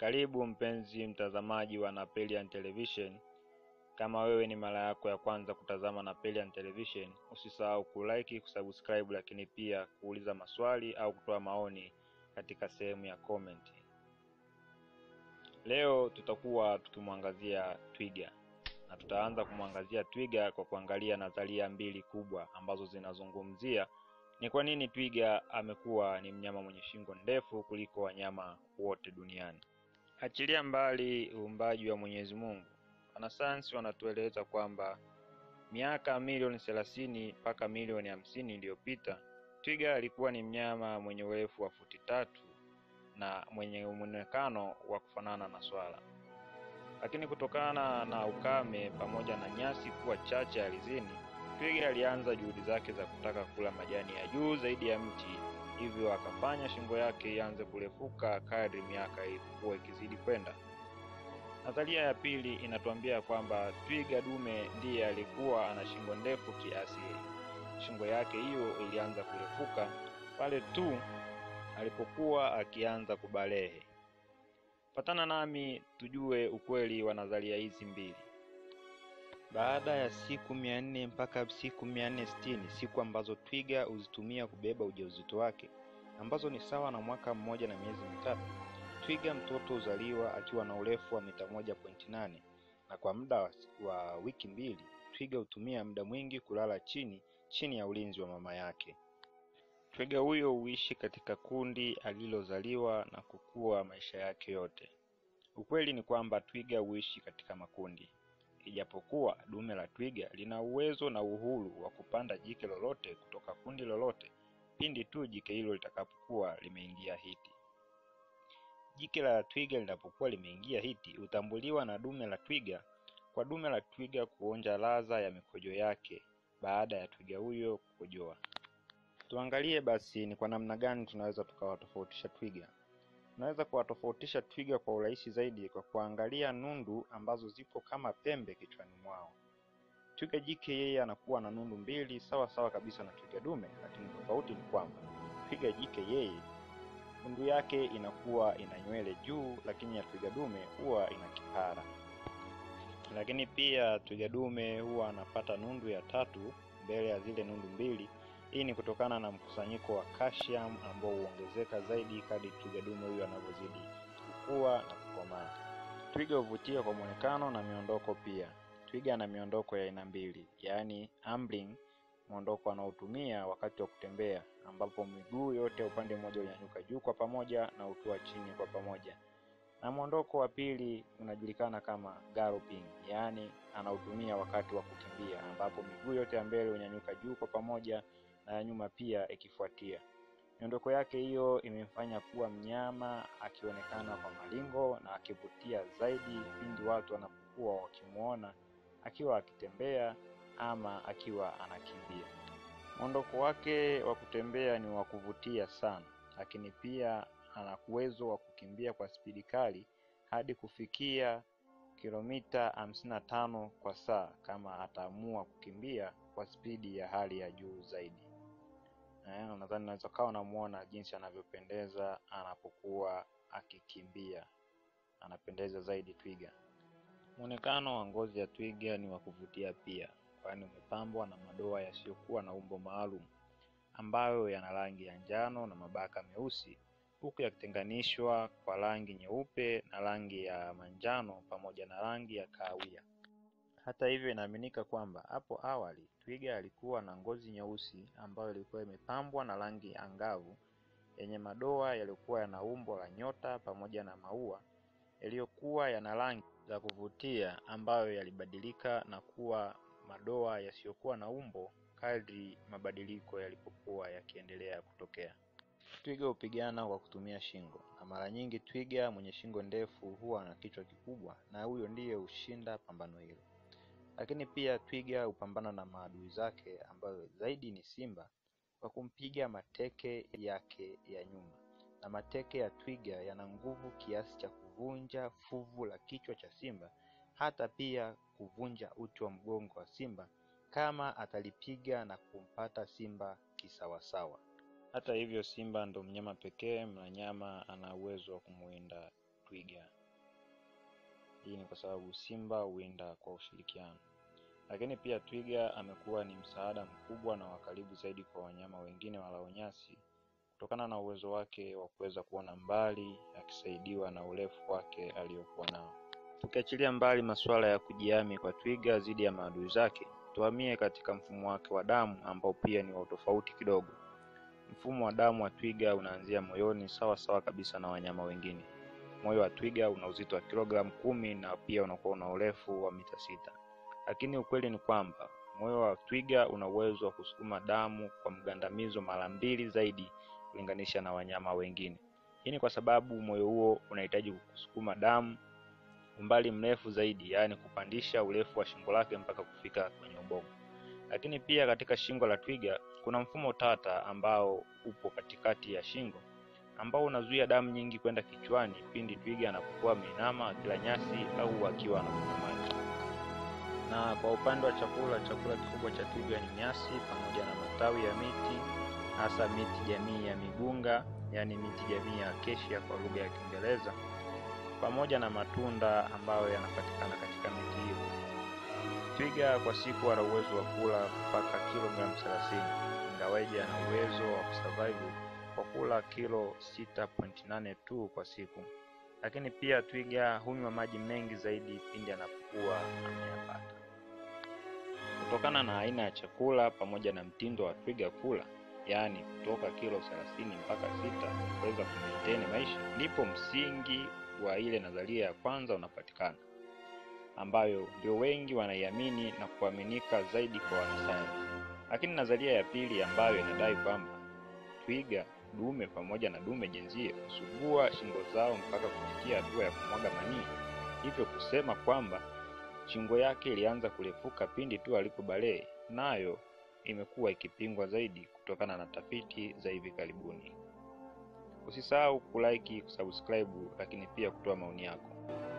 Karibu mpenzi mtazamaji wa Napelian Television. Kama wewe ni mara yako ya kwanza kutazama Napelian Television, usisahau kulike, kusubscribe, lakini pia kuuliza maswali au kutoa maoni katika sehemu ya comment. Leo tutakuwa tukimwangazia twiga na tutaanza kumwangazia twiga kwa kuangalia nadharia mbili kubwa ambazo zinazungumzia ni kwa nini twiga amekuwa ni mnyama mwenye shingo ndefu kuliko wanyama wote duniani. Achilia mbali uumbaji wa Mwenyezi Mungu, wanasayansi wanatueleza kwamba miaka milioni thelathini mpaka milioni hamsini iliyopita twiga alikuwa ni mnyama mwenye urefu wa futi tatu na mwenye mwonekano wa kufanana na swala, lakini kutokana na ukame pamoja na nyasi kuwa chache ardhini, twiga alianza juhudi zake za kutaka kula majani ya juu zaidi ya mti, hivyo akafanya shingo yake ianze kurefuka kadri miaka ilikuwa ikizidi kwenda. Nadharia ya pili inatuambia kwamba twiga dume ndiye alikuwa ana shingo ndefu kiasili. Shingo yake hiyo ilianza kurefuka pale tu alipokuwa akianza kubalehe. Patana nami tujue ukweli wa nadharia hizi mbili. Baada ya siku mia nne mpaka siku mia nne sitini siku ambazo twiga huzitumia kubeba ujauzito wake, ambazo ni sawa na mwaka mmoja na miezi mitatu, twiga mtoto huzaliwa akiwa na urefu wa mita moja pointi nane na kwa muda wa, wa wiki mbili twiga hutumia muda mwingi kulala chini chini ya ulinzi wa mama yake. Twiga huyo huishi katika kundi alilozaliwa na kukua maisha yake yote. Ukweli ni kwamba twiga huishi katika makundi, ijapokuwa dume la twiga lina uwezo na uhuru wa kupanda jike lolote kutoka kundi lolote pindi tu jike hilo litakapokuwa limeingia hiti. Jike la twiga linapokuwa limeingia hiti hutambuliwa na dume la twiga kwa dume la twiga kuonja ladha ya mikojo yake baada ya twiga huyo kukojoa. Tuangalie basi ni kwa namna gani tunaweza tukawatofautisha twiga. Tunaweza kuwatofautisha twiga kwa urahisi zaidi kwa kuangalia nundu ambazo zipo kama pembe kichwani mwao. Twiga jike yeye anakuwa na nundu mbili sawa sawa kabisa na twiga dume, lakini tofauti ni kwamba twiga jike yeye nundu yake inakuwa ina nywele juu, lakini ya twiga dume huwa ina kipara. Lakini pia twiga dume huwa anapata nundu ya tatu mbele ya zile nundu mbili. Hii ni kutokana na mkusanyiko wa calcium ambao huongezeka zaidi kadri twiga dume huyo anavyozidi kukua na kukomaa. Twiga huvutia kwa muonekano na miondoko pia. Twiga ana miondoko ya aina mbili, yaani ambling, mwondoko anaotumia wakati wa kutembea, ambapo miguu yote ya upande mmoja hunyanyuka juu kwa pamoja na hutua chini kwa pamoja, na mwondoko wa pili unajulikana kama galloping, yaani anautumia wakati wa kukimbia, ambapo miguu yote ya mbele hunyanyuka juu kwa pamoja na ya nyuma pia ikifuatia. Miondoko yake hiyo imemfanya kuwa mnyama akionekana kwa malingo na akivutia zaidi pindi watu wanapokuwa wakimwona akiwa akitembea ama akiwa anakimbia. Mwondoko wake wa kutembea ni wa kuvutia sana, lakini pia ana uwezo wa kukimbia kwa spidi kali hadi kufikia kilomita hamsini na tano kwa saa kama ataamua kukimbia kwa spidi ya hali ya juu zaidi. Eh, nadhani unaweza kawa unamuona jinsi anavyopendeza anapokuwa akikimbia, anapendeza zaidi twiga. Muonekano wa ngozi ya twiga ni wa kuvutia pia, kwani umepambwa na madoa yasiyokuwa na umbo maalum ambayo yana rangi ya njano na mabaka meusi, huku yakitenganishwa kwa rangi nyeupe na rangi ya manjano pamoja na rangi ya kahawia. Hata hivyo, inaaminika kwamba hapo awali twiga alikuwa na ngozi nyeusi ambayo ilikuwa imepambwa na rangi angavu yenye madoa yaliyokuwa yana umbo la nyota pamoja na maua yaliyokuwa yana rangi za kuvutia ambayo yalibadilika na kuwa madoa yasiyokuwa na umbo kadri mabadiliko yalipokuwa yakiendelea kutokea. Twiga hupigana kwa kutumia shingo, na mara nyingi twiga mwenye shingo ndefu huwa na kichwa kikubwa, na huyo ndiye hushinda pambano hilo. Lakini pia twiga hupambana na maadui zake ambayo zaidi ni simba kwa kumpiga mateke yake ya nyuma, na mateke ya twiga yana nguvu kiasi cha kuvunja fuvu la kichwa cha simba, hata pia kuvunja uti wa mgongo wa simba kama atalipiga na kumpata simba kisawasawa. Hata hivyo, simba ndo mnyama pekee mnyama ana uwezo wa kumwinda twiga. Hii ni kwa sababu simba huwinda kwa ushirikiano, lakini pia twiga amekuwa ni msaada mkubwa na wa karibu zaidi kwa wanyama wengine walao nyasi kutokana na uwezo wake wa kuweza kuona mbali akisaidiwa na urefu wake aliokuwa nao. Tukiachilia mbali masuala ya kujihami kwa twiga dhidi ya maadui zake, tuhamie katika mfumo wake wa damu ambao pia ni wa utofauti kidogo. Mfumo wa damu wa twiga unaanzia moyoni sawa sawa kabisa na wanyama wengine. Moyo wa twiga una uzito wa kilogramu kumi na pia unakuwa una urefu wa mita sita, lakini ukweli ni kwamba moyo wa twiga una uwezo wa kusukuma damu kwa mgandamizo mara mbili zaidi kulinganisha na wanyama wengine. Hii ni kwa sababu moyo huo unahitaji kusukuma damu umbali mrefu zaidi, yaani kupandisha urefu wa shingo lake mpaka kufika kwenye ubongo. Lakini pia katika shingo la twiga kuna mfumo tata ambao upo katikati ya shingo ambao unazuia damu nyingi kwenda kichwani pindi twiga anapokuwa ameinama akila nyasi au akiwa anakunywa maji. Na kwa upande wa chakula, chakula kikubwa cha twiga ni nyasi pamoja na matawi ya miti, hasa miti jamii ya migunga, yaani miti jamii ya acacia kwa lugha ya Kiingereza, pamoja na matunda ambayo yanapatikana katika miti hiyo. Twiga kwa siku ana uwezo wa kula mpaka kilogramu 30 ingawaje ana uwezo wa kusurvive kwa kula kilo 6.8 tu kwa siku, lakini pia twiga hunywa maji mengi zaidi pindi anapokuwa ameyapata. Kutokana na aina ya chakula pamoja na mtindo wa twiga kula, yaani kutoka kilo 30 mpaka sita kuweza kumaintain maisha, ndipo msingi wa ile nadharia ya kwanza unapatikana ambayo ndio wengi wanaiamini na kuaminika zaidi kwa wanasayansi. Lakini nadharia ya pili ambayo inadai kwamba twiga dume pamoja na dume jenzie husugua shingo zao mpaka kufikia hatua ya kumwaga manii, hivyo kusema kwamba shingo yake ilianza kurefuka pindi tu alipobalee, nayo imekuwa ikipingwa zaidi kutokana na tafiti za hivi karibuni. Usisahau kulike, kusubscribe, lakini pia kutoa maoni yako.